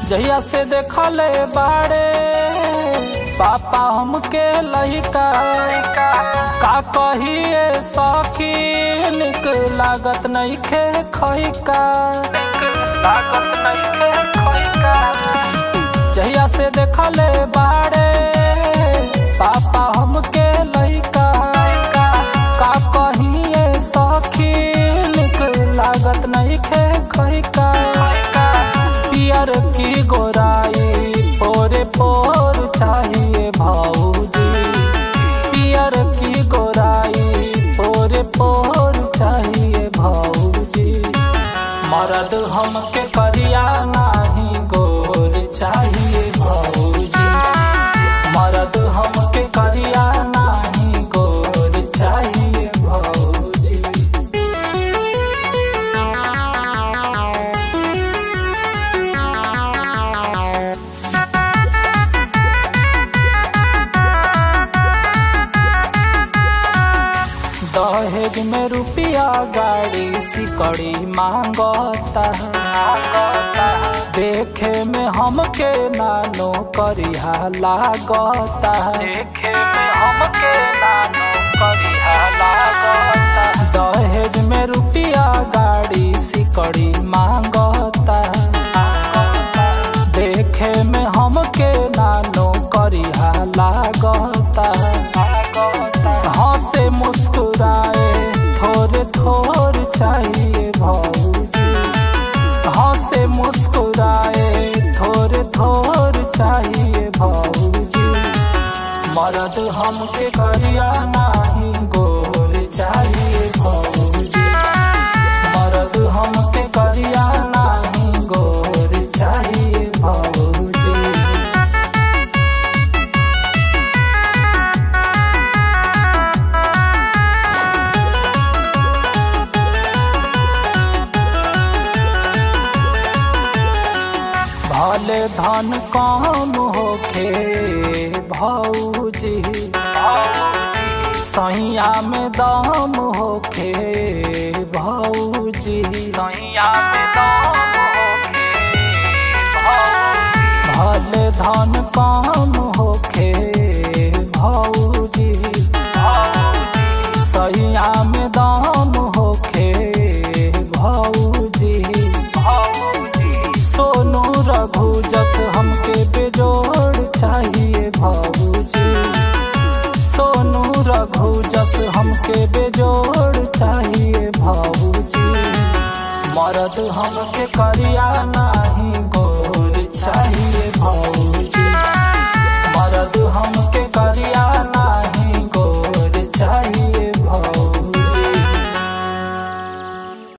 जहिया से देखले बाड़े पापा हमके लहिका का कहिए सखी निक लागत नहीं खे खैका लागत नहीं खे खैका जहिया से देखले बाड़े पापा हमके लइका का कहिए सखी निक लागत नहीं खे खैका पियर की गोराई पोरे पोर चाहिए भाऊजी पियर की गोराई पोरे पोर चाहिए भाऊजी मरद हमके करिया नाही गोर चाहिए भाऊजी मरद हमके करिया नाही गोर चाहिए भाऊजी दहेज में रुपया गाड़ी सिकड़ी मांगता देखे में हमके नानो करिहा लागता देखे में हमके नानो करिहा लागता दहेज में रुपया गाड़ी सिकड़ी मांगता देखे में हमके नानो करिहा लागता हंसे मुस्कुराए थोड़े थोड़ चाहिए भाऊजी हंसे मुस्कुराए थोड़े थोड़ चाहिए भाऊजी मरद हमके करिया नाही गोर चाहिए भाऊजी मरद हमके करिया नाही गोर चाहिए भाऊजी भले धन काम होखे भौजी सैया में दाम होखे भौजी सैया में दाम भले धन काम होखे भौजी सैया में दाम होखे भौजी सोनू रघु जस हमके बेजोड़ चाहिए भाऊजी सोनू रघु जस हमके बेजोड़ चाहिए भाऊजी मरद हमके करिया ना